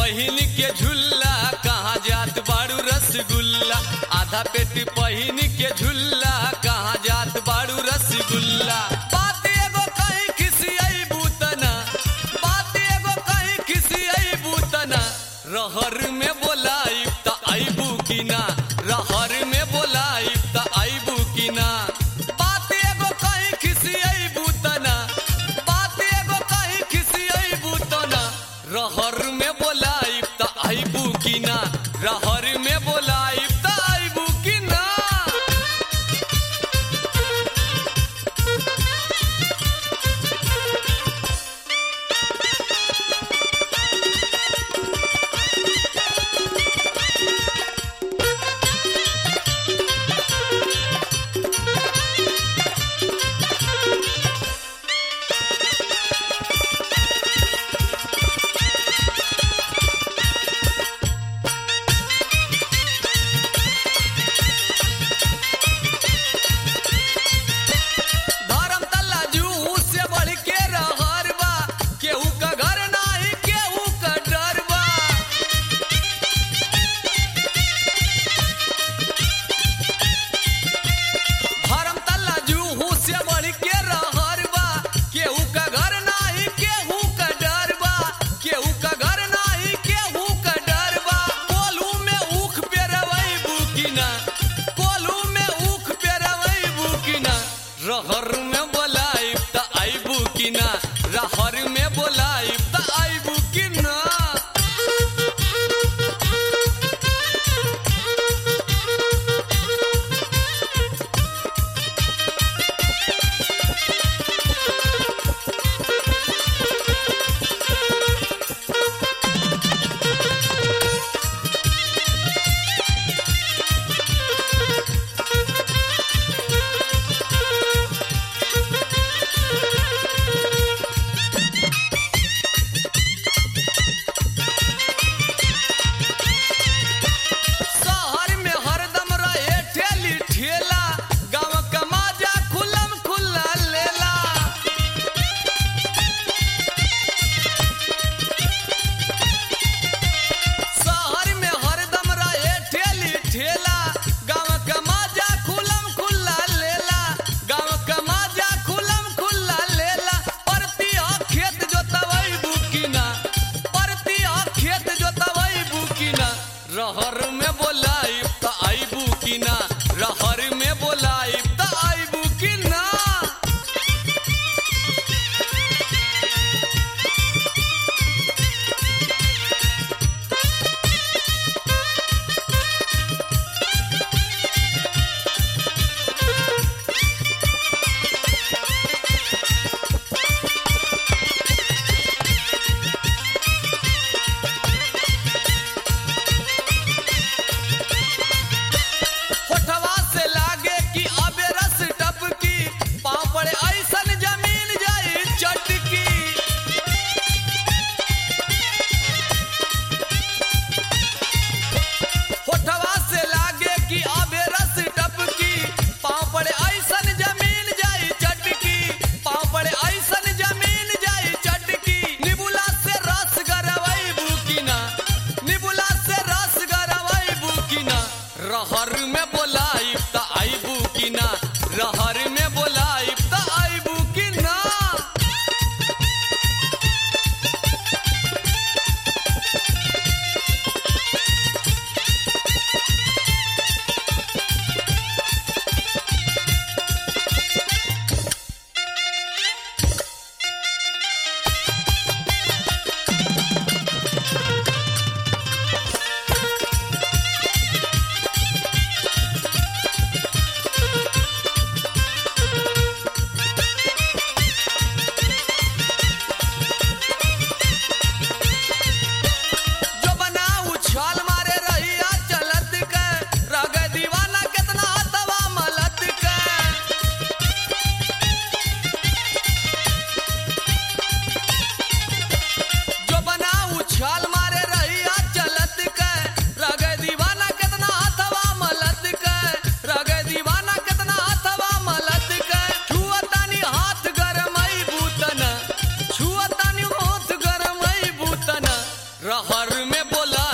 पहिन के झुल्ला कहाँ जात बाड़ू रसगुल्ला आधा पेट पहिन के झुल्ला कहाँ जात बाड़ू रसगुल्ला बात एगो कहीं खिसियई बूतना बात एगो कहीं खिसियई बूतना रहर में बोलाई त आईबू की ना रहर में बोलाई त आईबू की ना बात एगो कहीं खिसियई बूतना बात एगो कहीं खिसियई बूतना रहर में बोलाई त आईबू की ना रहर में बोलाई त आईबू की ना रहर में बोला